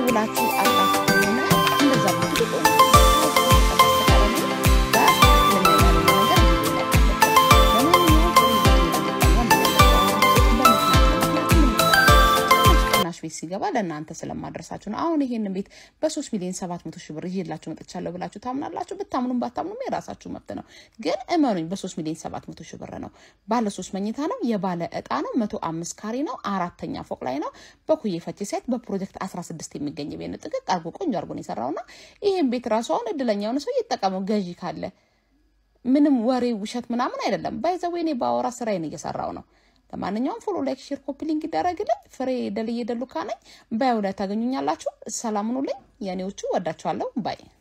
ደውላችሁ አጣችሁ ከሆነ እንደዛ ብትሉ ቆይ ቤት ሲገባ ለእናንተ ስለማድረሳችሁ ነው። አሁን ይሄንን ቤት በሶስት ሚሊዮን ሰባት መቶ ሺህ ብር ይዤላችሁ መጥቻለሁ ብላችሁ ታምናላችሁ። ብታምኑም ባታምኑም የራሳችሁ መብት ነው። ግን እመኑኝ በሶስት ሚሊዮን ሰባት መቶ ሺህ ብር ነው። ባለ ሶስት መኝታ ነው። የባለ እጣ ነው። መቶ አምስት ካሬ ነው። አራተኛ ፎቅ ላይ ነው። በኩዬ ፈቼ ሳይት በፕሮጀክት አስራ ስድስት የሚገኝ ቤት ነው። ጥቅቅ አርጎ ቆንጆ አርጎ ነው የሰራውና ይህን ቤት ራሱ አሁን እድለኛ የሆነ ሰው እየተጠቀመው ገዢ ካለ ምንም ወሬ ውሸት ምናምን አይደለም። ባይዘዌ እኔ በአወራ ስራዬን እየሰራው ነው። ለማንኛውም ፎሎ፣ ላይክ፣ ሼር፣ ኮፒ ሊንክ ይደረግልኝ። ፍሬ ደልዬ ደሉካ ነኝ። ባዩ ላይ ታገኙኛላችሁ። ሰላም ሁኑልኝ የኔዎቹ። ወዳችኋለሁ። ባይ